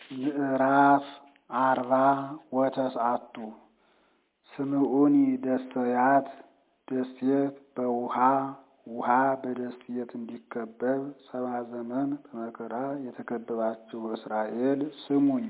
ምዕራፍ አርባ ወተስዓቱ ስምዑኒ ደስተያት ደሴት በውሃ ውሃ በደሴት እንዲከበብ ሰባ ዘመን በመከራ የተከበባችሁ እስራኤል ስሙኝ።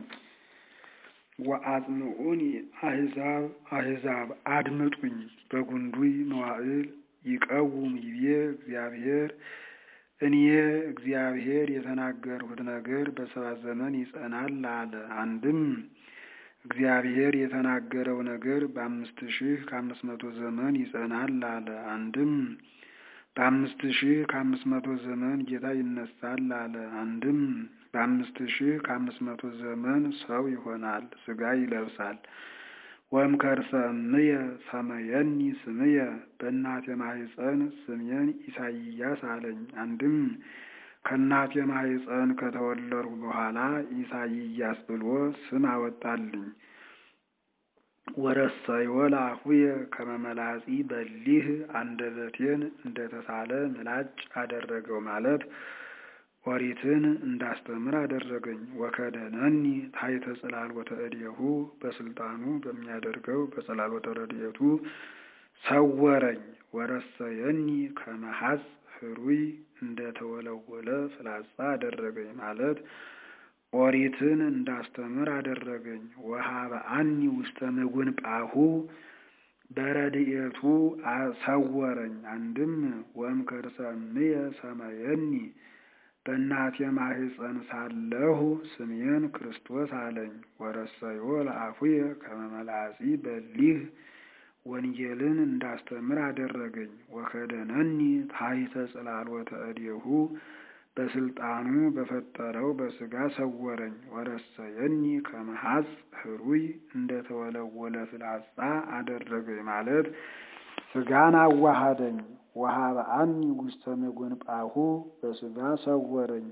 ወአጽምዑኒ አሕዛብ አሕዛብ አድምጡኝ። በጉንዱይ መዋዕል ይቀውም ይቤ እግዚአብሔር እኔ እግዚአብሔር የተናገርሁት ነገር በሰባ ዘመን ይጸናል አለ። አንድም እግዚአብሔር የተናገረው ነገር በአምስት ሺህ ከአምስት መቶ ዘመን ይጸናል አለ። አንድም በአምስት ሺህ ከአምስት መቶ ዘመን ጌታ ይነሳል አለ። አንድም በአምስት ሺህ ከአምስት መቶ ዘመን ሰው ይሆናል፣ ሥጋ ይለብሳል። ወእምከርሰ እምየ ሰመየኒ ስምየ በእናቴ ማኅፀን ስሜን ኢሳይያስ አለኝ። አንድም ከእናቴ ማኅፀን ከተወለድሁ በኋላ ኢሳይያስ ብሎ ስም አወጣልኝ። ወረሰዮ ለአፉየ ከመ መላጺ በሊህ አንደበቴን እንደተሳለ ምላጭ አደረገው ማለት ኦሪትን እንዳስተምር አደረገኝ። ወከደነኒ ታሕተ ጽላሎተ እዴሁ በስልጣኑ በሚያደርገው በጽላሎተ ረድኤቱ ሰወረኝ። ወረሰየኒ ከመ ሐጽ ሕሩይ እንደተወለወለ ፍላጻ አደረገኝ ማለት ኦሪትን እንዳስተምር አደረገኝ። ወሀበአኒ ውስተ ምጉንጳሁ በረድኤቱ ሰወረኝ። አንድም ወእምከርሰ እምየ ሰመየኒ በእናቴ ማኅፀን ሳለሁ ስሜን ክርስቶስ አለኝ። ወረሰዮ ለአፉየ ከመ መላጺ በሊህ ወንጌልን እንዳስተምር አደረገኝ። ወከደነኒ ታሕተ ጽላሎተ እዴሁ በስልጣኑ በፈጠረው በሥጋ ሰወረኝ። ወረሰየኒ ከመ ሐጽ ሕሩይ እንደተወለወለ ፍላጻ አደረገኝ ማለት ሥጋን አዋሃደኝ። ወሀበአኒ ውስተ ምጉንጳሁ በሥጋ ሰወረኝ።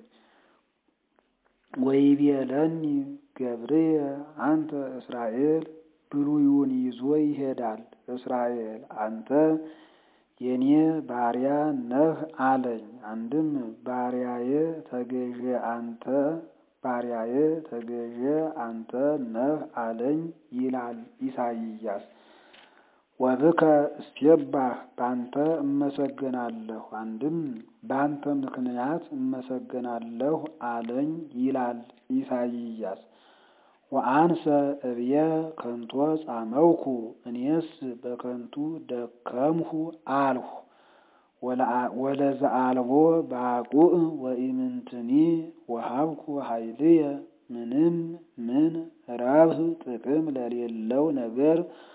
ወይቤለኒ ገብርየ አንተ እስራኤል ብሉዩን ይዞ ይሄዳል። እስራኤል አንተ የኔ ባሪያ ነህ አለኝ። አንድም ባሪያዬ ተገዤ አንተ ባሪያዬ ተገዤ አንተ ነህ አለኝ ይላል ኢሳይያስ። ወብከ እስቴባህ ባንተ እመሰገናለሁ። አንድም ባንተ ምክንያት እመሰገናለሁ አለኝ ይላል ኢሳይያስ። ወአንሰ እብየ ከንቶ ጻመውኩ እኔስ በከንቱ ደከምሁ አልሁ። ወለዘአልቦ ባቁዕ ወኢምንትኒ ወሀብኩ ኃይልየ ምንም ምን ረብህ ጥቅም ለሌለው ነገር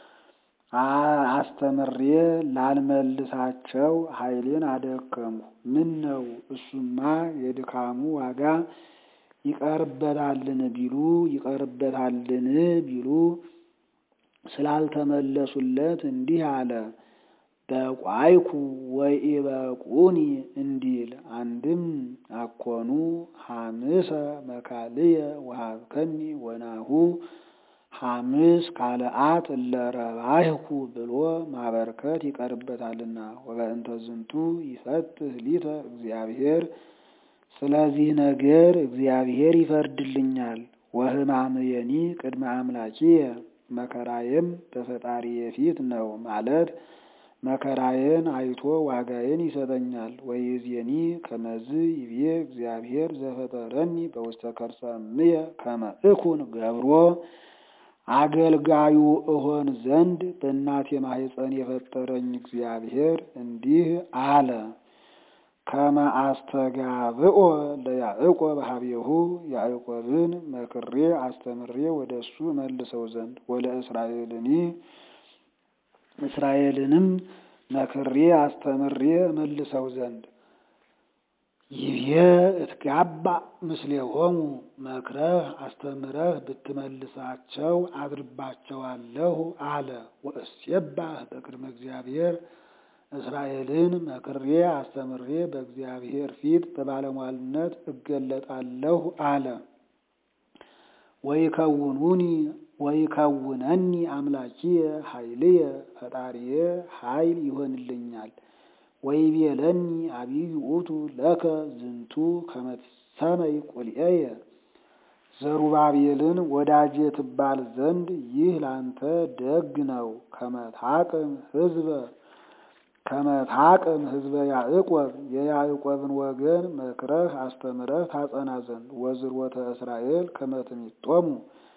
አስተምሬ ላልመልሳቸው ኃይሌን አደከምሁ። ምን ነው እሱማ የድካሙ ዋጋ ይቀርበታልን ቢሉ ይቀርበታልን ቢሉ ስላልተመለሱለት እንዲህ አለ። በቋይኩ ወኢበቁኒ እንዲል አንድም አኮኑ ሐምሰ መካልየ ወሀብከኒ ወናሁ ሐምስ ካልአት እለረባይኩ ብሎ ማበርከት ይቀርበታልና። ወበእንተ ዝንቱ ይፈትህ ሊተ እግዚአብሔር ስለዚህ ነገር እግዚአብሔር ይፈርድልኛል። ወሕማምየኒ ቅድመ አምላኪየ መከራዬም በፈጣሪዬ ፊት ነው ማለት መከራዬን አይቶ ዋጋዬን ይሰጠኛል። ወይእዜኒ ከመዝ ይቤ እግዚአብሔር ዘፈጠረኒ በውስተ ከርሰ እምየ ከመ እኩን ገብሮ አገልጋዩ እሆን ዘንድ በእናቴ ማኅፀን የፈጠረኝ እግዚአብሔር እንዲህ አለ። ከመ አስተጋብኦ ለያዕቆብ ሀቤሁ ያዕቆብን መክሬ አስተምሬ ወደ እሱ መልሰው ዘንድ ወለእስራኤልኒ እስራኤልንም መክሬ አስተምሬ መልሰው ዘንድ ይቤ እትጋባ ምስሌሆሙ መክረህ አስተምረህ ብትመልሳቸው አድርባቸዋለሁ አለ። ወእሴባህ በቅድመ እግዚአብሔር እስራኤልን መክሬ አስተምሬ በእግዚአብሔር ፊት በባለሟልነት እገለጣለሁ አለ። ወይከውኑኒ ወይከውነኒ አምላኪየ ኃይልየ ፈጣሪየ ኃይል ይሆንልኛል። ወይቤለኒ አብይ ውእቱ ለከ ዝንቱ ከመ ትሰመይ ቁልኤየ ዘሩባቤልን ወዳጄ ትባል ዘንድ ይህ ላንተ ደግ ነው። ከመታቅም ህዝበ ከመታቅም ህዝበ ያዕቆብ የያዕቆብን ወገን መክረህ አስተምረህ ታጸና ዘንድ ወዝርወተ እስራኤል ከመትሚጦሙ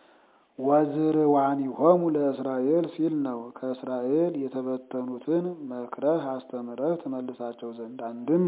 ወዝርዋኒሆሙ ለእስራኤል ሲል ነው። ከእስራኤል የተበተኑትን መክረህ አስተምረህ ትመልሳቸው ዘንድ አንድም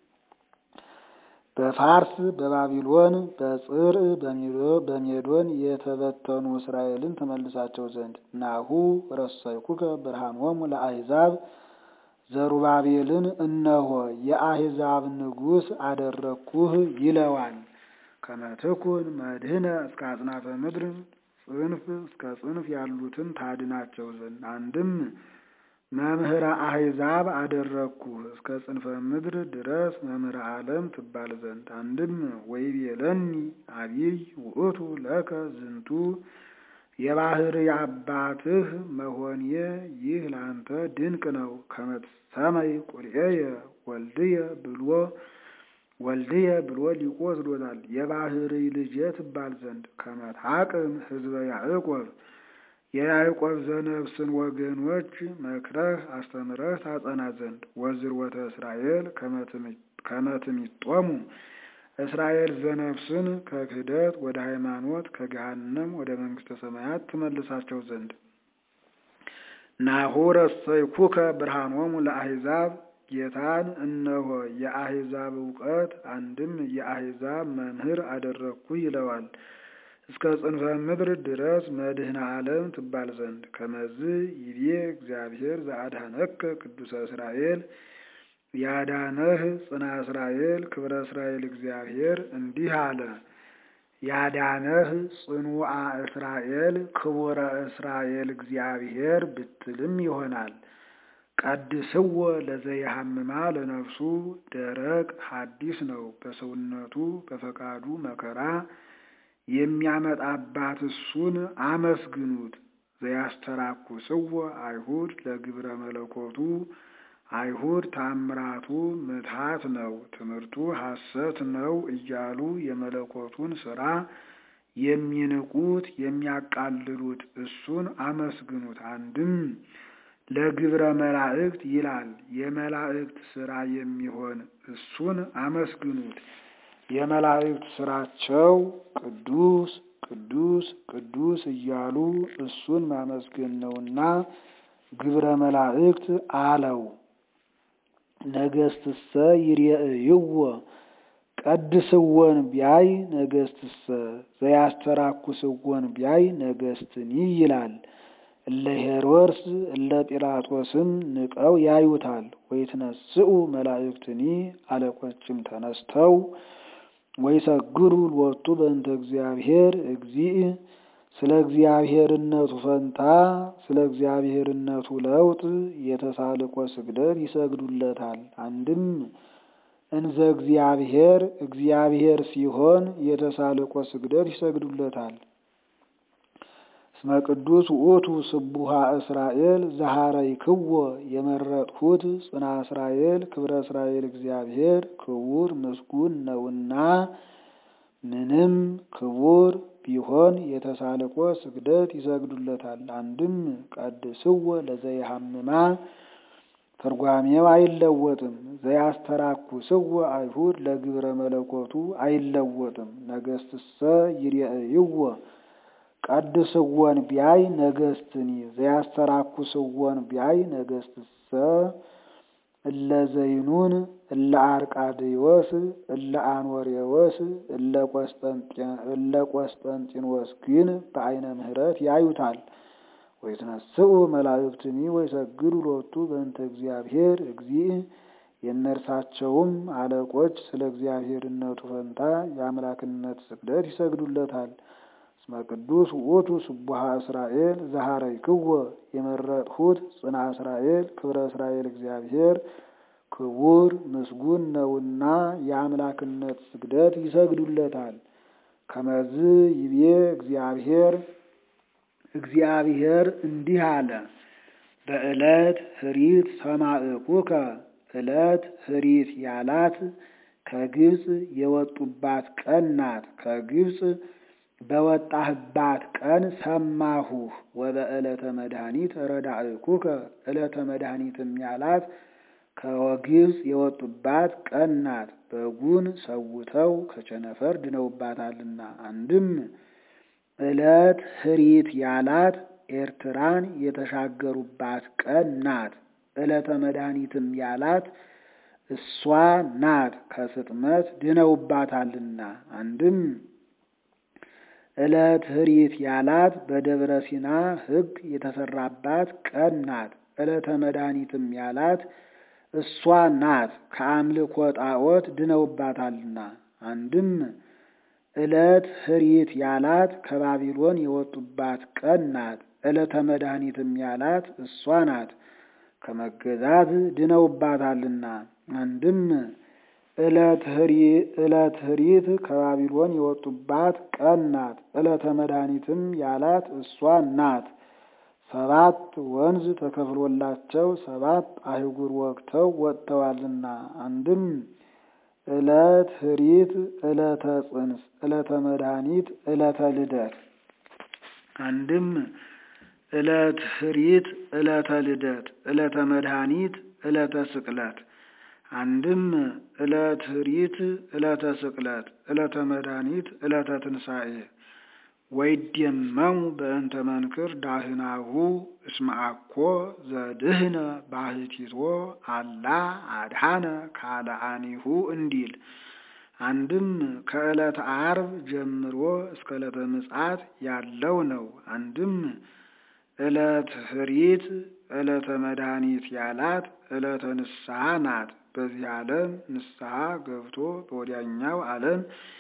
በፋርስ በባቢሎን በጽር በሜዶን የተበተኑ እስራኤልን ትመልሳቸው ዘንድ ናሁ ረሰይኩከ ብርሃኖሙ ለአሕዛብ ዘሩባቤልን እነሆ የአሕዛብ ንጉሥ አደረግኩህ ይለዋል። ከመትኩን መድህነ እስከ አጽናፈ ምድር ጽንፍ እስከ ጽንፍ ያሉትን ታድናቸው ዘንድ አንድም መምህረ አሕዛብ አደረግኩህ እስከ ጽንፈ ምድር ድረስ መምህረ ዓለም ትባል ዘንድ አንድም ወይቤለኒ አቢይ ውእቱ ለከ ዝንቱ የባህር አባትህ መሆንየ ይህ ለአንተ ድንቅ ነው። ከመትሰመይ ቁርኤየ ወልድየ ብሎ ወልድየ ብሎ ሊቆ ወስዶታል። የባህር ልጄ ትባል ዘንድ ከመታቅም ህዝበ ያዕቆብ የያዕቆብ ዘነፍስን ወገኖች መክረህ አስተምረህ ታጸና ዘንድ ወዝርወተ እስራኤል ከመትሚጦሙ እስራኤል ዘነፍስን ከክህደት ወደ ሃይማኖት ከገሃነም ወደ መንግስተ ሰማያት ትመልሳቸው ዘንድ ናሁ ረሰይኩከ ብርሃኖሙ ለአሕዛብ ጌታን እነሆ የአሕዛብ እውቀት አንድም የአሕዛብ መምህር አደረግኩ ይለዋል። እስከ ጽንፈ ምድር ድረስ መድህነ ዓለም ትባል ዘንድ ከመዝ ይቤ እግዚአብሔር ዘአድኀነከ ቅዱሰ እስራኤል ያዳነህ ጽና እስራኤል ክብረ እስራኤል እግዚአብሔር እንዲህ አለ። ያዳነህ ጽኑዓ እስራኤል ክቡረ እስራኤል እግዚአብሔር ብትልም ይሆናል። ቀድስዎ ለዘየሐምማ ለነፍሱ ደረቅ ሐዲስ ነው። በሰውነቱ በፈቃዱ መከራ የሚያመጣባት እሱን አመስግኑት። ዘያስተራኩስዎ አይሁድ ለግብረ መለኮቱ አይሁድ ታምራቱ ምትሃት ነው፣ ትምህርቱ ሐሰት ነው እያሉ የመለኮቱን ሥራ የሚንቁት የሚያቃልሉት እሱን አመስግኑት። አንድም ለግብረ መላእክት ይላል የመላእክት ሥራ የሚሆን እሱን አመስግኑት። የመላእክት ሥራቸው ቅዱስ ቅዱስ ቅዱስ እያሉ እሱን ማመስገን ነውና ግብረ መላእክት አለው። ነገስትሰ ይርየእይዎ ቀድስወን ቢያይ ነገስትሰ ዘያስተራኩስወን ቢያይ ነገስትኒ ይላል። እለ ሄሮድስ እለ ጲላጦስም ንቀው ያዩታል። ወይትነስኡ መላእክትኒ አለቆችም ተነስተው ወይሰግዱ ሎቱ በእንተ እግዚአብሔር እግዚእ ስለ እግዚአብሔርነቱ ፈንታ ስለ እግዚአብሔርነቱ ለውጥ የተሳልቆ ስግደት ይሰግዱለታል። አንድም እንዘ እግዚአብሔር እግዚአብሔር ሲሆን የተሳልቆ ስግደት ይሰግዱለታል። እስመ ቅዱስ ውእቱ ስቡሃ እስራኤል ዘሐረይክዎ የመረጥሁት ጽና እስራኤል ክብረ እስራኤል እግዚአብሔር ክቡር ምስጉን ነውና ምንም ክቡር ቢሆን የተሳልቆ ስግደት ይሰግዱለታል። አንድም ቀድስዎ ለዘየሐምማ ትርጓሜው አይለወጥም። ዘያስተራኩስዎ አይሁድ ለግብረ መለኮቱ አይለወጥም። ነገስትሰ ይርየእይዎ ቀድስዎን ቢያይ ነገስትኒ ዘያስተራኩስዎን ቢያይ ነገስትሰ እለ ዘይኑን እለ አርቃድዮስ እለ አኖሬዎስ እለ ቆስጠንጢኖስ ግን በአይነ ምሕረት ያዩታል። ወይትነስኡ መላእክትኒ ወይሰግዱ ሎቱ በእንተ እግዚአብሔር እግዚእ የእነርሳቸውም አለቆች ስለ እግዚአብሔርነቱ ፈንታ የአምላክነት ስግደት ይሰግዱለታል። እስመ ቅዱስ ውእቱ ስቡሃ እስራኤል ዘሐረይክዎ የመረጥሁት ጽና እስራኤል ክብረ እስራኤል እግዚአብሔር ክቡር ምስጉን ነውና የአምላክነት ስግደት ይሰግዱለታል። ከመዝ ይቤ እግዚአብሔር እግዚአብሔር እንዲህ አለ። በዕለት ህሪት ሰማዕኩከ ዕለት ህሪት ያላት ከግብፅ የወጡባት ቀን ናት። ከግብፅ በወጣህባት ቀን ሰማሁህ። ወበዕለተ መድኃኒት ረዳእኩከ ዕለተ መድኃኒትም ያላት ከግብፅ የወጡባት ቀን ናት። በጉን ሰውተው ከቸነፈር ድነውባታልና። አንድም ዕለት ህሪት ያላት ኤርትራን የተሻገሩባት ቀን ናት። ዕለተ መድኃኒትም ያላት እሷ ናት፣ ከስጥመት ድነውባታልና። አንድም ዕለት ህሪት ያላት በደብረ ሲና ሕግ የተሰራባት ቀን ናት። ዕለተ መድኃኒትም ያላት እሷ ናት፣ ከአምልኮ ጣዖት ድነውባታልና። አንድም ዕለት ህሪት ያላት ከባቢሎን የወጡባት ቀን ናት። ዕለተ መድኃኒትም ያላት እሷ ናት፣ ከመገዛት ድነውባታልና። አንድም ዕለት ህሪት ከባቢሎን የወጡባት ቀን ናት። ዕለተ መድኃኒትም ያላት እሷ ናት። ሰባት ወንዝ ተከፍሎላቸው ሰባት አህጉር ወግተው ወጥተዋልና። አንድም ዕለት ህሪት፣ ዕለተ ጽንስ፣ ዕለተ መድኃኒት፣ ዕለተ ልደት። አንድም ዕለት ህሪት፣ ዕለተ ልደት፣ ዕለተ መድኃኒት፣ ዕለተ ስቅለት። አንድም ዕለት ህሪት፣ ዕለተ ስቅለት፣ ዕለተ መድኃኒት፣ ዕለተ ትንሣኤ። ወይደመሙ በእንተ መንክር ዳህናሁ እስመ አኮ ዘድህነ ባህቲቶ አላ አድሃነ ካልአኒሁ እንዲል። አንድም ከዕለተ ዓርብ ጀምሮ እስከ ዕለተ ምጽአት ያለው ነው። አንድም ዕለት ህሪት ዕለተ መድኃኒት ያላት ዕለተ ንስሐ ናት። በዚህ ዓለም ንስሐ ገብቶ በወዲያኛው ዓለም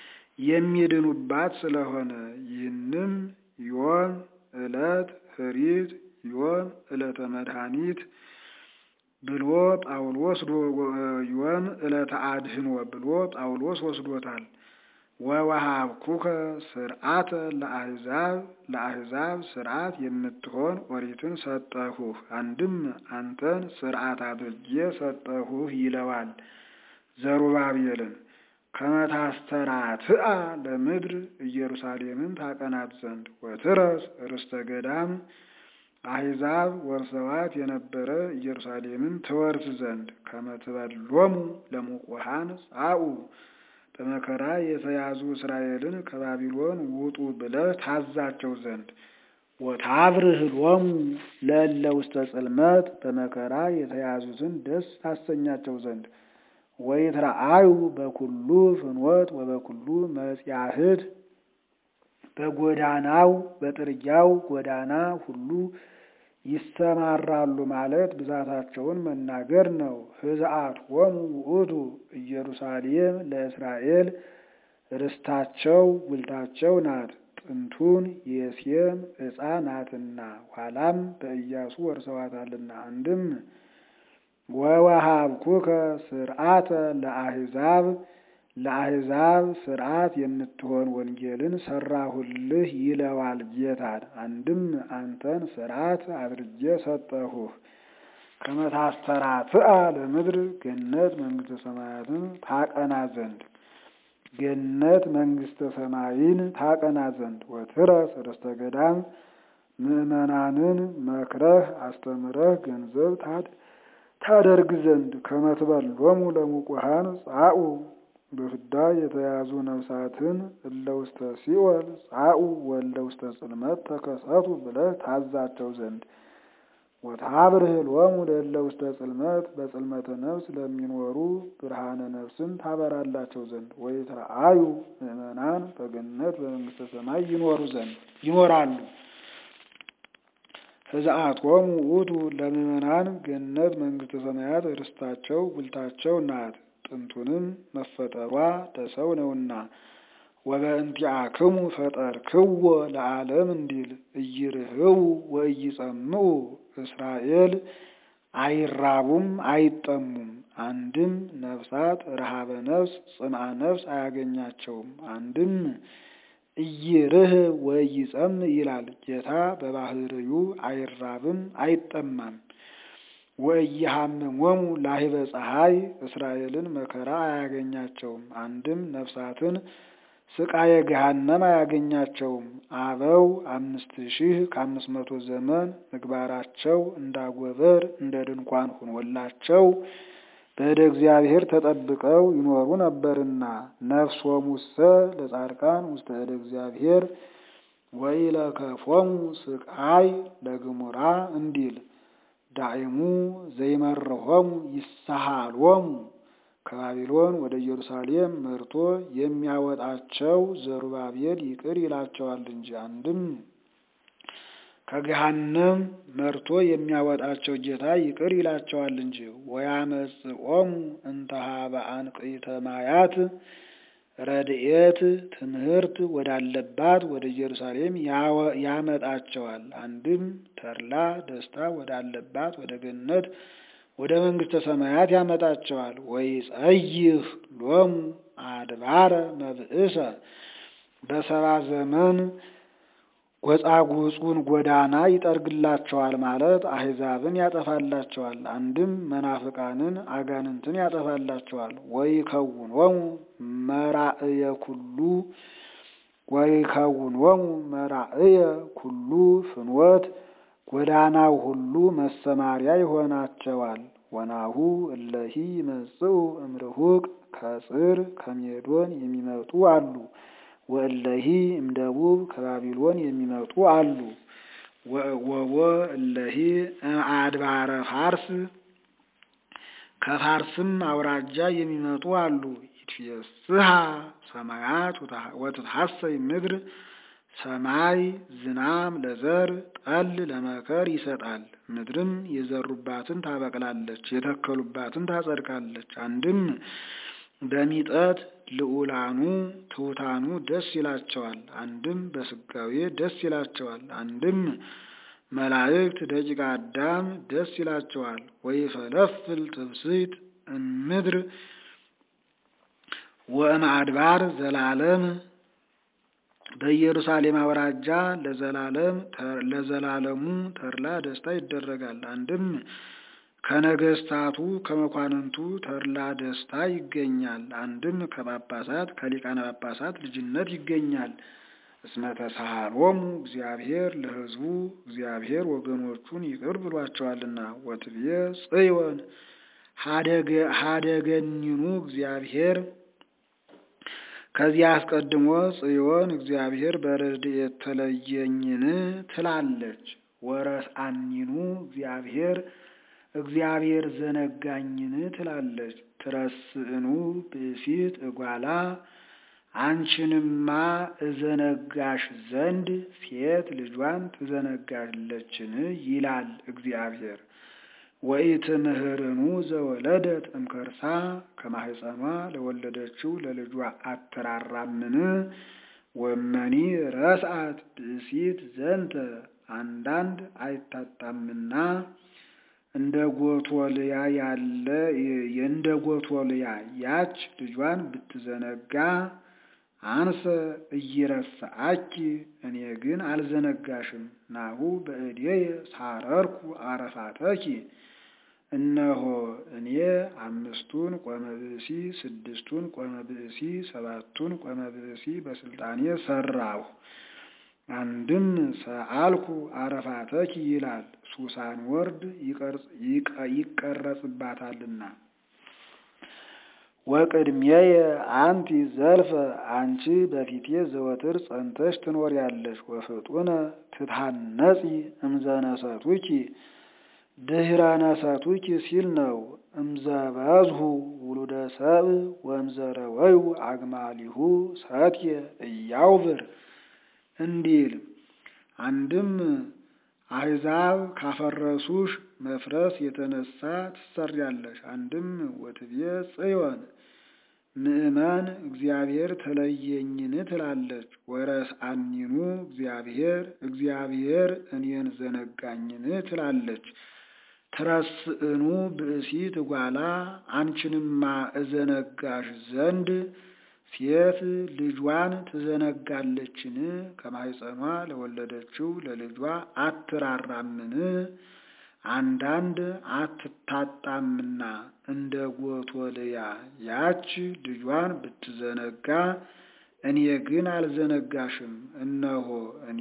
የሚድኑባት ስለሆነ ይህንም ዮም ዕለት ህሪት ዮም ዕለተ መድኃኒት ብሎ ጳውሎስ ዮም ዕለተ አድህኖ ብሎ ጳውሎስ ወስዶታል። ወወሃብኩከ ስርዓተ ለአሕዛብ ለአሕዛብ ስርዓት የምትሆን ኦሪትን ሰጠሁህ። አንድም አንተን ስርዓት አድርጌ ሰጠሁህ ይለዋል ዘሩባቤልን ከመታስተራትአ ለምድር ኢየሩሳሌምን ታቀናት ዘንድ ወትረስ ርስተ ገዳም አሕዛብ ወርሰዋት የነበረ ኢየሩሳሌምን ትወርስ ዘንድ ከመትበሎሙ ለሙቁሃን ጻኡ በመከራ የተያዙ እስራኤልን ከባቢሎን ውጡ ብለህ ታዛቸው ዘንድ ወታብርህ ሎሙ ለእለ ውስተ ጽልመት በመከራ የተያዙትን ደስ ታሰኛቸው ዘንድ ወይትረአዩ በኩሉ ፍኖት ወበኩሉ መጽያህድ በጎዳናው በጥርጊያው ጎዳና ሁሉ ይሰማራሉ ማለት ብዛታቸውን መናገር ነው። ህዝአት ሆሙ ውእቱ ኢየሩሳሌም ለእስራኤል ርስታቸው ጉልታቸው ናት። ጥንቱን የሴም ዕፃ ናትና ኋላም በኢያሱ ወርሰዋታልና። አንድም ወወሃብኩከ ስርዓተ ለአሕዛብ ለአሕዛብ ስርዓት የምትሆን ወንጌልን ሰራሁልህ ይለዋል ጌታን። አንድም አንተን ስርዓት አድርጌ ሰጠሁህ። ከመታስተራትአ ለምድር ገነት መንግሥተ ሰማያትን ታቀና ዘንድ ገነት መንግሥተ ሰማይን ታቀና ዘንድ ወትረስ ርስተ ገዳም ምዕመናንን መክረህ አስተምረህ ገንዘብ ታደርግ ዘንድ ከመትበሎሙ ለሙቁሃን ጻኡ በፍዳ የተያዙ ነፍሳትን እለ ውስተ ሲኦል ጻኡ ወእለ ውስተ ጽልመት ተከሰቱ ብለህ ታዛቸው ዘንድ ወታብርህ ሎሙ ለእለ ውስተ ጽልመት በጽልመተ ነፍስ ለሚኖሩ ብርሃነ ነፍስን ታበራላቸው ዘንድ ወይትረአዩ ምዕመናን በገነት በመንግሥተ ሰማይ ይኖሩ ዘንድ ይኖራሉ። ሕዝአቶሙ ውእቱ ለምዕመናን ገነት መንግሥተ ሰማያት ርስታቸው ጉልታቸው ናት። ጥንቱንም መፈጠሯ ለሰው ነውና ወበእንቲአክሙ ፈጠርክዎ ለዓለም እንዲል እይርህቡ ወእይጸምዑ እስራኤል አይራቡም አይጠሙም። አንድም ነፍሳት ረሃበ ነፍስ ጽምአ ነፍስ አያገኛቸውም። አንድም እይርህ ወእይጸምዕ ይላል ጌታ በባህርዩ አይራብም አይጠማም። ወእይሃምሞሙ ላህበ ፀሐይ እስራኤልን መከራ አያገኛቸውም። አንድም ነፍሳትን ስቃየ ገሃነም አያገኛቸውም። አበው አምስት ሺህ ከአምስት መቶ ዘመን ምግባራቸው እንዳጎበር እንደ ድንኳን ሆኖላቸው በእደ እግዚአብሔር ተጠብቀው ይኖሩ ነበርና ነፍሶሙሰ ለጻድቃን ውስተ እደ እግዚአብሔር ወኢለከፎሙ ስቃይ ለግሙራ እንዲል ዳይሙ ዘይመርሖሙ ይሳሃሎሙ ከባቢሎን ወደ ኢየሩሳሌም መርቶ የሚያወጣቸው ዘሩባቤል ይቅር ይላቸዋል እንጂ አንድም ከገሃነም መርቶ የሚያወጣቸው ጌታ ይቅር ይላቸዋል እንጂ ወያመጽኦሙ እንተ ኀበ አንቅዕተ ማያት ረድኤት ትምህርት ወዳለባት ወደ ኢየሩሳሌም ያመጣቸዋል። አንድም ተድላ ደስታ ወዳለባት ወደ ገነት ወደ መንግሥተ ሰማያት ያመጣቸዋል። ወይጸይህ ሎሙ አድባረ መብእሰ በሰባ ዘመን ጎጻጉጹን ጎዳና ይጠርግላቸዋል ማለት አሕዛብን ያጠፋላቸዋል። አንድም መናፍቃንን አጋንንትን ያጠፋላቸዋል። ወይከውኖሙ መራእየ ኩሉ ወይከውኖሙ መራእየ ኩሉ ፍኖት ጎዳናው ሁሉ መሰማሪያ ይሆናቸዋል። ወናሁ እለሂ ይመጽኡ እምርሁቅ ከጽር ከሜዶን የሚመጡ አሉ። ወእለሂ እምደቡብ ከባቢሎን የሚመጡ አሉ። ወወ እለሂ አድባረ ፋርስ ከፋርስም አውራጃ የሚመጡ አሉ። ይትፌስሃ ሰማያት ወትትሐሰይ ምድር ሰማይ ዝናም ለዘር ጠል ለመከር ይሰጣል። ምድርም የዘሩባትን ታበቅላለች፣ የተከሉባትን ታጸድቃለች። አንድም በሚጠት ልዑላኑ ትሑታኑ ደስ ይላቸዋል። አንድም በስጋዌ ደስ ይላቸዋል። አንድም መላእክት ደቂቀ አዳም ደስ ይላቸዋል። ወይፈለፍል ትብስት እምድር ወእምአድባር ዘላለም በኢየሩሳሌም አውራጃ ለዘላለም ለዘላለሙ ተድላ ደስታ ይደረጋል። አንድም ከነገስታቱ ከመኳንንቱ ተድላ ደስታ ይገኛል። አንድም ከጳጳሳት ከሊቃነ ጳጳሳት ልጅነት ይገኛል። እስመ ተሳሃሎሙ እግዚአብሔር ለሕዝቡ እግዚአብሔር ወገኖቹን ይቅር ብሏቸዋልና። ወትብየ ጽዮን ሀደገኒኑ እግዚአብሔር ከዚህ አስቀድሞ ጽዮን እግዚአብሔር በረድኤት ተለየኝን ትላለች። ወረስአኒኑ እግዚአብሔር እግዚአብሔር ዘነጋኝን ትላለች። ትረስእኑ ብእሲት እጓላ አንቺንማ እዘነጋሽ ዘንድ ሴት ልጇን ትዘነጋለችን ይላል እግዚአብሔር። ወኢትምህርኑ ዘወለደት እምከርሳ ከማህፀኗ ለወለደችው ለልጇ አትራራምን? ወመኒ ረስአት ብእሲት ዘንተ አንዳንድ አይታጣምና እንደ ጎቶልያ ያለ የእንደ ጎቶልያ ያች ልጇን ብትዘነጋ አንሰ እይረሳአኪ እኔ ግን አልዘነጋሽም። ናሁ በእዴየ ሳረርኩ አረፋተኪ እነሆ እኔ አምስቱን ቆመ ብእሲ ስድስቱን ቆመ ብእሲ ሰባቱን ቆመ ብእሲ በስልጣኔ ሰራሁ። አንድም ሰአልኩ አረፋተኪ ይላል። ሱሳን ወርድ ይቀረጽባታልና። ወቅድሜየ አንቲ ዘልፈ አንቺ በፊቴ ዘወትር ጸንተሽ ትኖሪያለሽ። ወፍጡነ ትታነጺ እምዘነሰቱኪ ድህረ ነሰቱኪ ሲል ነው። እምዘበዝሁ ውሉደ ሰብእ ወእምዘረወዩ አግማሊሁ ሰትየ እያውብር እንዲል አንድም አሕዛብ ካፈረሱሽ መፍረስ የተነሳ ትሰሪያለሽ። አንድም ወትብየ ጽዮን ምእመን እግዚአብሔር ተለየኝን ትላለች። ወረስአኒኑ እግዚአብሔር እግዚአብሔር እኔን ዘነጋኝን ትላለች። ትረስእኑ ብእሲት እጓላ አንቺንማ እዘነጋሽ ዘንድ ሴት ልጇን ትዘነጋለችን? ከማኅፀኗ ለወለደችው ለልጇ አትራራምን? አንዳንድ አትታጣምና እንደ ጎቶልያ ያች ልጇን ብትዘነጋ እኔ ግን አልዘነጋሽም። እነሆ እኔ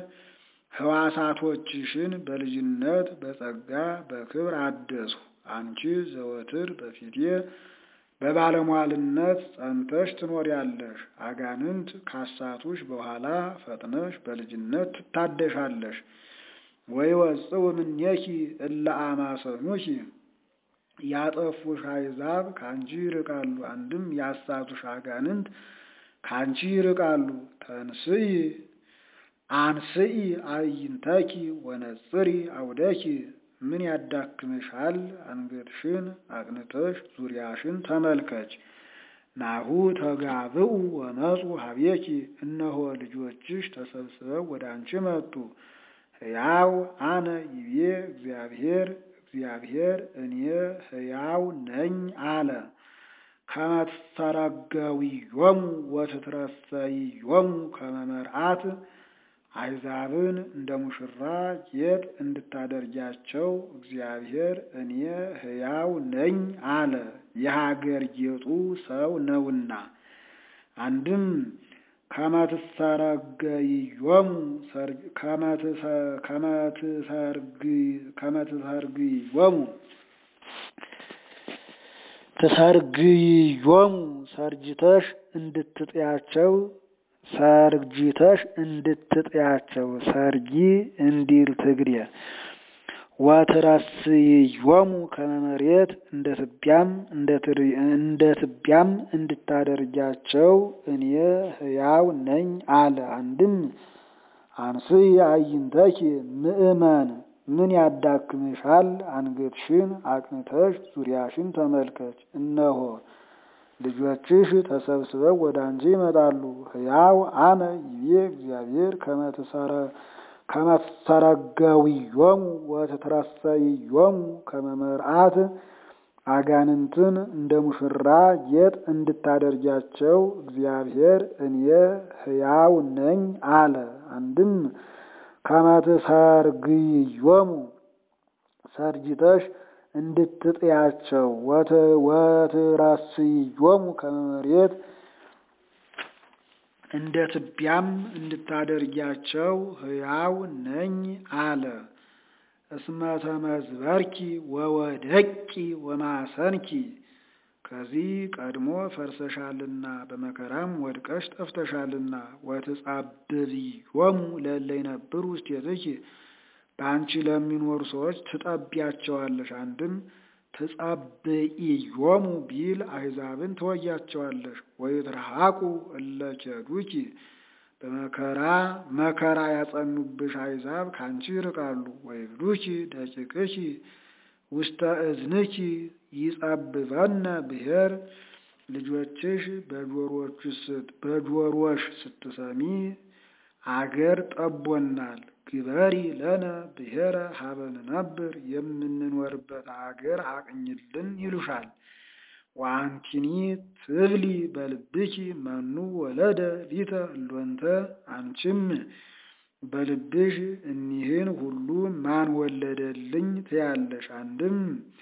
ሕዋሳቶችሽን በልጅነት በጸጋ በክብር አደስሁ። አንቺ ዘወትር በፊቴ በባለሟልነት ጸንተሽ ትኖሪያለሽ። አጋንንት ካሳቱሽ በኋላ ፈጥነሽ በልጅነት ትታደሻለሽ። ወይወጽኡ እምኔኪ እለ አማሰኑኪ ያጠፉሽ አሕዛብ ከአንቺ ይርቃሉ። አንድም ያሳቱሽ አጋንንት ከአንቺ ይርቃሉ። ተንስኢ አንስኢ አዕይንተኪ ወነጽሪ አውደኪ ምን ያዳክምሻል? አንገትሽን አቅንተሽ ዙሪያሽን ተመልከች። ናሁ ተጋብኡ ወመፁ ሀቤኪ እነሆ ልጆችሽ ተሰብስበው ወደ አንቺ መጡ። ሕያው አነ ይቤ እግዚአብሔር እግዚአብሔር እኔ ሕያው ነኝ አለ። ከመ ትስተረገዊዮሙ ወትትረሰይዮሙ ከመ መርዓት አሕዛብን እንደ ሙሽራ ጌጥ እንድታደርጊያቸው እግዚአብሔር እኔ ሕያው ነኝ አለ። የሀገር ጌጡ ሰው ነውና። አንድም ከመ ትስተረገይዮሙ ከመ ትሰርግዮሙ ትሰርግዮሙ ሰርጅተሽ እንድትጥያቸው ሰርጅተሽ እንድትጥያቸው ሰርጊ እንዲል ትግሬ ወትረስይዮሙ ከመ መሬት እንደ ትቢያም እንደ ትቢያም እንድታደርጊያቸው እኔ ሕያው ነኝ አለ። አንድም አንስኢ አዕይንተኪ ምእመን ምን ያዳክምሻል? አንገትሽን አቅንተሽ ዙሪያሽን ተመልከች። እነሆ ልጆችሽ ተሰብስበው ወደ አንቺ ይመጣሉ። ሕያው አነ ይቤ እግዚአብሔር ከመ ትስተረገዊዮሙ ወትትረሰይዮሙ ከመ መርዓት አጋንንትን እንደ ሙሽራ ጌጥ እንድታደርጊያቸው እግዚአብሔር እኔ ሕያው ነኝ አለ። አንድም ከመ ትሰርግዮሙ ሰርጅተሽ እንድትጥያቸው ወትረስይዮሙ ከመ መሬት እንደ ትቢያም እንድታደርጊያቸው ሕያው ነኝ አለ። እስመ ተመዝበርኪ ወወደቂ ወማሰንኪ ከዚህ ቀድሞ ፈርሰሻልና በመከራም ወድቀሽ ጠፍተሻልና። ወትጻብብዮሙ ለእለ ይነብሩ ውስቴትኪ በአንቺ ለሚኖሩ ሰዎች ትጠቢያቸዋለሽ። አንድም ትጻብኢዮሙ ቢል አሕዛብን ትወያቸዋለሽ። ወይትረሐቁ እለ ኬዱኪ በመከራ መከራ ያጸኑብሽ አሕዛብ ካንቺ ይርቃሉ። ወይብሉኪ ደቂቅኪ ውስተ እዝንኪ ይጸብበነ ብሔር ልጆችሽ በጆሮሽ ስትሰሚ አገር ጠቦናል ግበሪ ለነ ብሔረ ሀበ ንነብር የምንኖርበት አገር አቅኝልን ይሉሻል። ወአንቲኒ ትብሊ በልብኪ መኑ ወለደ ሊተ እሎንተ አንቺም በልብሽ እኒህን ሁሉ ማን ወለደልኝ ትያለሽ። አንድም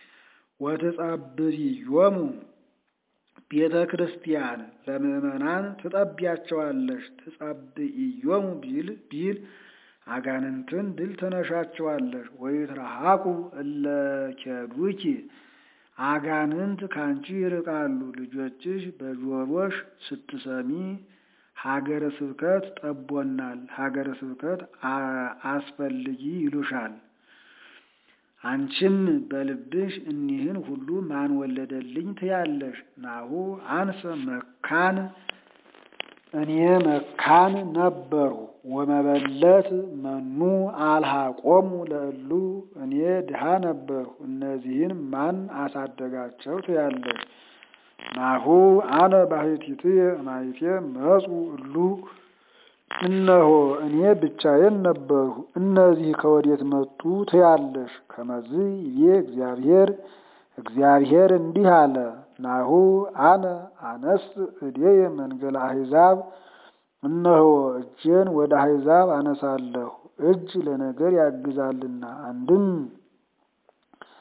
ወትጻብብዮሙ ቤተ ክርስቲያን ለምእመናን ትጠቢያቸዋለሽ። ትጻብኢዮሙ ቢል ቢል አጋንንትን ድል ትነሻቸዋለሽ። ወይትረሐቁ እለ ኬዱኪ አጋንንት ካንቺ ይርቃሉ። ልጆችሽ በጆሮሽ ስትሰሚ ሀገረ ስብከት ጠቦናል፣ ሀገረ ስብከት አስፈልጊ ይሉሻል። አንቺም በልብሽ እኒህን ሁሉ ማን ወለደልኝ ትያለሽ። ናሁ አንሰ መካን እኔ መካን ነበሩ ወመበለት መኑ አልሃቆሙ ለእሉ እኔ ድሃ ነበርሁ እነዚህን ማን አሳደጋቸው ትያለሽ። ናሁ አነ ባሕቲትየ እማይቴ መጹ እሉ እነሆ እኔ ብቻዬን ነበርሁ እነዚህ ከወዴት መጡ ትያለሽ። ከመዝ ይቤ እግዚአብሔር እግዚአብሔር እንዲህ አለ። ናሁ አነ አነስ እዴየ መንገለ አሕዛብ እነሆ እጄን ወደ አሕዛብ አነሳለሁ፣ እጅ ለነገር ያግዛልና። አንድም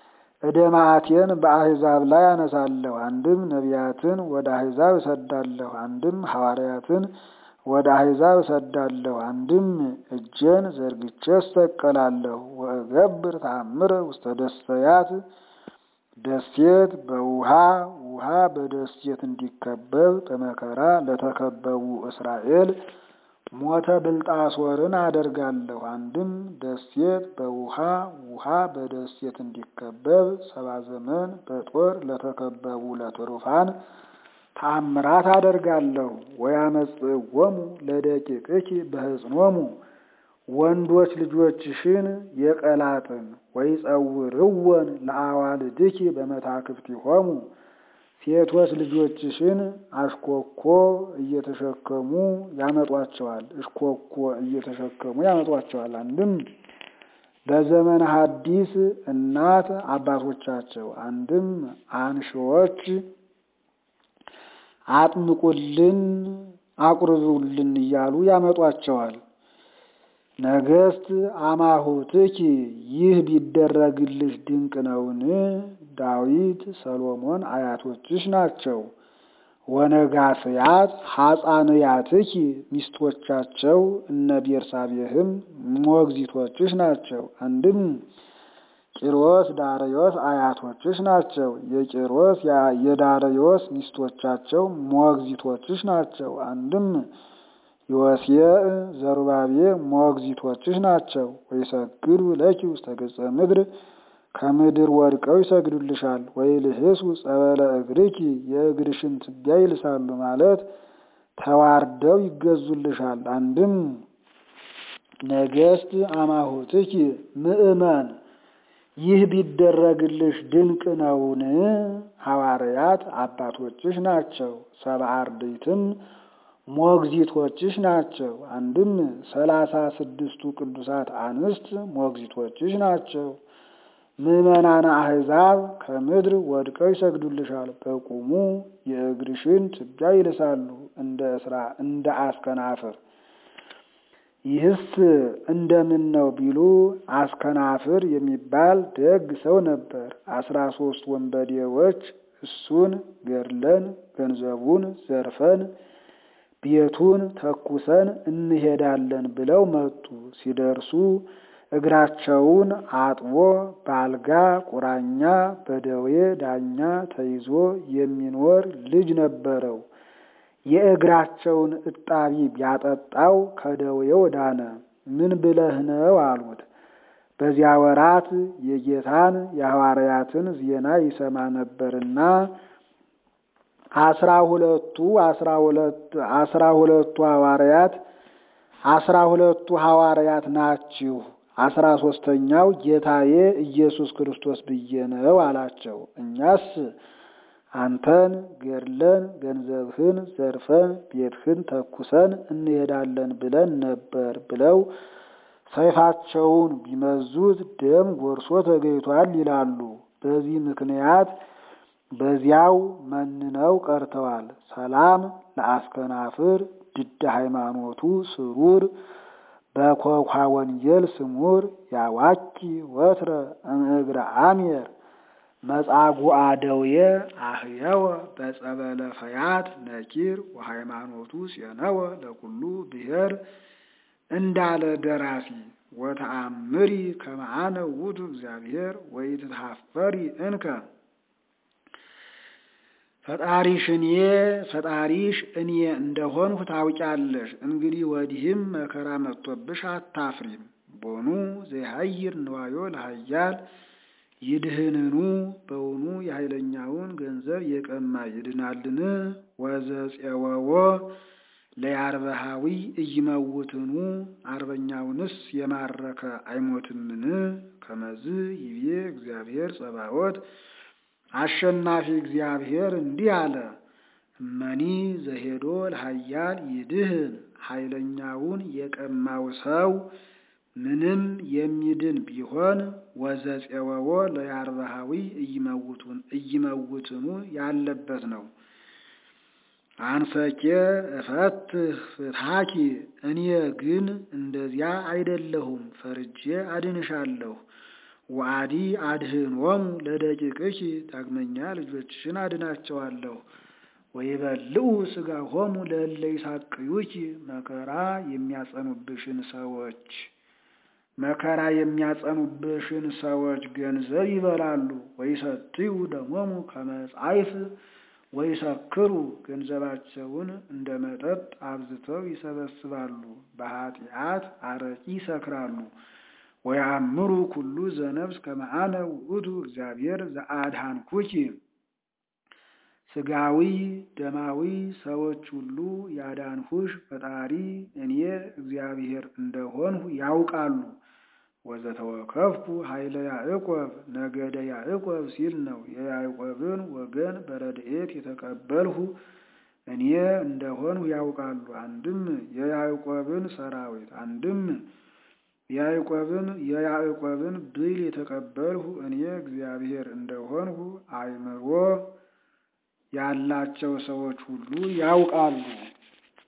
እደ መዓቴን በአሕዛብ ላይ አነሳለሁ። አንድም ነቢያትን ወደ አሕዛብ እሰዳለሁ፣ አንድም ሐዋርያትን ወደ አሕዛብ እሰዳለሁ፣ አንድም እጄን ዘርግቼ እሰቀላለሁ። ወእገብር ተአምረ ውስተ ደሰያት ደሴት በውሃ ውሃ በደሴት እንዲከበብ በመከራ ለተከበቡ እስራኤል ሞተ ብልጣሶርን አደርጋለሁ። አንድም ደሴት በውሃ ውሃ በደሴት እንዲከበብ ሰባ ዘመን በጦር ለተከበቡ ለትሩፋን ተአምራት አደርጋለሁ። ወያመጽእዎሙ ለደቂቅኪ በሕፅኖሙ ወንዶች ልጆችሽን የቀላጥን ወይጸውርወን ለአዋልድኪ በመታክፍቲሆሙ ሴቶች ልጆችሽን አሽኮኮ እየተሸከሙ ያመጧቸዋል፣ እሽኮኮ እየተሸከሙ ያመጧቸዋል። አንድም በዘመነ ሐዲስ እናት አባቶቻቸው፣ አንድም አንሺዎች አጥምቁልን አቁርቡልን እያሉ ያመጧቸዋል። ነገስት አማሁትኪ ይህ ቢደረግልሽ ድንቅ ነውን? ዳዊት ሰሎሞን አያቶችሽ ናቸው። ወነጋስያት ሐፃንያትኪ ሚስቶቻቸው እነ ቤርሳቤህም ሞግዚቶችሽ ናቸው። አንድም ቂሮስ ዳርዮስ አያቶችሽ ናቸው። የቂሮስ የዳርዮስ ሚስቶቻቸው ሞግዚቶችሽ ናቸው። አንድም ዮሴዕ ዘሩባቤ ሞግዚቶችሽ ናቸው። ወይሰግዱ ለኪ ውስተ ገጸ ምድር ከምድር ወድቀው ይሰግዱልሻል። ወይልህሱ ጸበለ እግርኪ የእግርሽን ትቢያ ይልሳሉ ማለት ተዋርደው ይገዙልሻል። አንድም ነገስት አማሁትኪ ምእመን ይህ ቢደረግልሽ ድንቅ ነውን? ሐዋርያት አባቶችሽ ናቸው። ሰብአ አርድእትም ሞግዚቶችሽ ናቸው። አንድም ሰላሳ ስድስቱ ቅዱሳት አንስት ሞግዚቶችሽ ናቸው። ምዕመናነ አሕዛብ ከምድር ወድቀው ይሰግዱልሻል። በቁሙ የእግርሽን ትቢያ ይልሳሉ እንደ እስራ እንደ አስከናፍር። ይህስ እንደምን ነው ቢሉ አስከናፍር የሚባል ደግ ሰው ነበር። አስራ ሶስት ወንበዴዎች እሱን ገድለን ገንዘቡን ዘርፈን ቤቱን ተኩሰን እንሄዳለን ብለው መጡ። ሲደርሱ እግራቸውን አጥቦ በአልጋ ቁራኛ በደዌ ዳኛ ተይዞ የሚኖር ልጅ ነበረው። የእግራቸውን እጣቢ ቢያጠጣው ከደዌው ዳነ። ምን ብለህ ነው አሉት። በዚያ ወራት የጌታን የሐዋርያትን ዜና ይሰማ ነበርና አስራ ሁለቱ አስራ ሁለት አስራ ሁለቱ ሐዋርያት አስራ ሁለቱ ሐዋርያት ናችሁ፣ አስራ ሶስተኛው ጌታዬ ኢየሱስ ክርስቶስ ብዬ ነው አላቸው። እኛስ አንተን ገድለን ገንዘብህን ዘርፈን ቤትህን ተኩሰን እንሄዳለን ብለን ነበር ብለው ሰይፋቸውን ቢመዙት ደም ጎርሶ ተገኝቷል ይላሉ። በዚህ ምክንያት በዚያው መንነው ቀርተዋል። ሰላም ለአስከናፍር ድደ ሃይማኖቱ ስሩር በኮኳ ወንጌል ስሙር ያዋኪ ወትረ እምእግረ አሜር መጻጉዓ ደውየ አህየወ በጸበለ ፈያት ነኪር ወሃይማኖቱ ጼነወ ለኩሉ ብሔር እንዳለ ደራሲ ወተአምሪ ከመአነ ውእቱ እግዚአብሔር ወኢትትሐፈሪ እንከ ፈጣሪሽ እኔ ፈጣሪሽ እኔ እንደሆንሁ ታውቂያለሽ። እንግዲህ ወዲህም መከራ መጥቶብሽ አታፍሪም። ቦኑ ዘይሀይር ንዋዮ ለሀያል ይድህንኑ በውኑ የኃይለኛውን ገንዘብ የቀማ ይድናልን? ወዘፄወዎ ለያርበሃዊ እይመውትኑ አርበኛውንስ የማረከ አይሞትምን? ከመዝ ይቤ እግዚአብሔር ጸባዖት አሸናፊ እግዚአብሔር እንዲህ አለ። እመኒ ዘሄዶ ለሀያል ይድህን ኃይለኛውን የቀማው ሰው ምንም የሚድን ቢሆን ወዘፄወዎ ለያርበሃዊ እይመውትኑ ያለበት ነው። አንሰኬ እፈትህ ፍትሐኪ እኔ ግን እንደዚያ አይደለሁም፣ ፈርጄ አድንሻለሁ። ወአዲ አድህኖሙ ለደቂቅኪ ዳግመኛ ልጆችሽን አድናቸዋለሁ። ወይበልዑ ሥጋሆሙ ለእለ ይሳቅዩኪ መከራ የሚያጸኑብሽን ሰዎች መከራ የሚያጸኑብሽን ሰዎች ገንዘብ ይበላሉ። ወይሰትዩ ደሞሙ ከመ ጻይፍ ወይሰክሩ ገንዘባቸውን እንደ መጠጥ አብዝተው ይሰበስባሉ። በኃጢአት አረቂ ይሰክራሉ። ወያእምሩ ኩሉ ዘነፍስ ከመ አነ ውእቱ እግዚአብሔር ዘአድኃንኩኪ ሥጋዊ ደማዊ ሰዎች ሁሉ ያዳንሁሽ ፈጣሪ እኔ እግዚአብሔር እንደሆንሁ ያውቃሉ። ወዘተወከፍኩ ኃይለ ያዕቆብ ነገደ ያዕቆብ ሲል ነው። የያዕቆብን ወገን በረድኤት የተቀበልሁ እኔ እንደሆንሁ ያውቃሉ። አንድም የያዕቆብን ሰራዊት አንድም ያዕቆብን የያዕቆብን ብይል የተቀበልሁ እኔ እግዚአብሔር እንደሆንሁ አእምሮ ያላቸው ሰዎች ሁሉ ያውቃሉ።